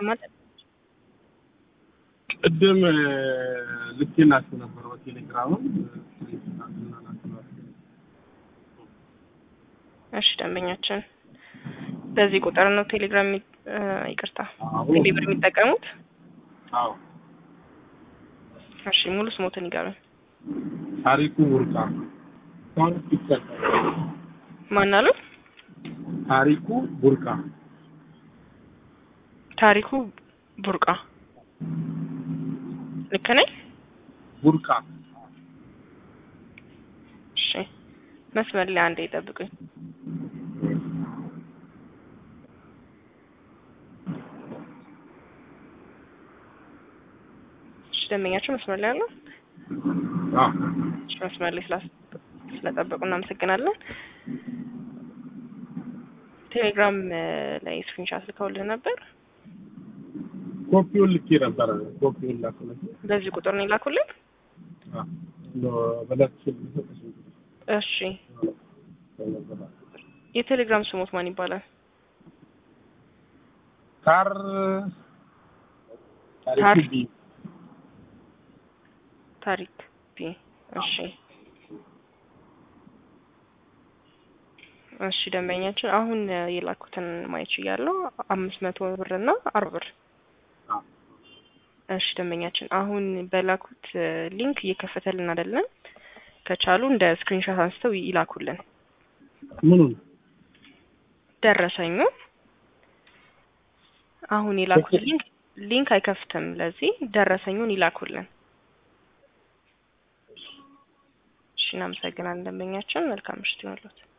ይሰማል? ቅድም ልኬላችሁ ነበር በቴሌግራምም እሺ ደንበኛችን በዚህ ቁጥር ነው ቴሌግራም የሚ- እ፣ ይቅርታ አዎ። ቴሌብር የሚጠቀሙት? አዎ እሺ ሙሉ ስሞትን ይገሩኝ። ታሪኩ ቡርቃ እስካሁን ፒክቸር ማን አሉ? ታሪኩ ቡርቃ ታሪኩ ቡርቃ ልክ ነኝ? ቡርቃ እሺ መስመር ላይ አንዴ ይጠብቁኝ። እሺ ደንበኛቸው መስመር ላይ አለው? አዎ እሺ መስመር ላይ ስላስ- ስለጠበቁ እናመሰግናለን። ቴሌግራም እ፣ ላይ ስክሪንሻት ልከውልህ ነበር። ኮፒውን ልኬ ነበረ ኮፒውን ላኩለት በዚህ ቁጥር ነው የላኩልን? በለት እሺ የቴሌግራም ስሞት ማን ይባላል? ካር ካር- ታሪኩ ቢ ታሪክ ቢ። እሺ እሺ ደንበኛችን አሁን እ፣ የላኩትን ማየት ችያለሁ። አምስት መቶ ብር እና አርባ ብር። አዎ። እሺ ደንበኛችን አሁን በላኩት እ፣ ሊንክ እየከፈተልን አይደለም። ከቻሉ እንደ ስክሪንሾት አንስተው ይላኩልን ምኑን ደረሰኙ። አሁን የላኩት ሊንክ ሊንክ አይከፍትም። ለዚህ ደረሰኙን ይላኩልን። እሺ እናመሰግናለን ደንበኛችን። መልካም ምሽት ይሁንልዎት።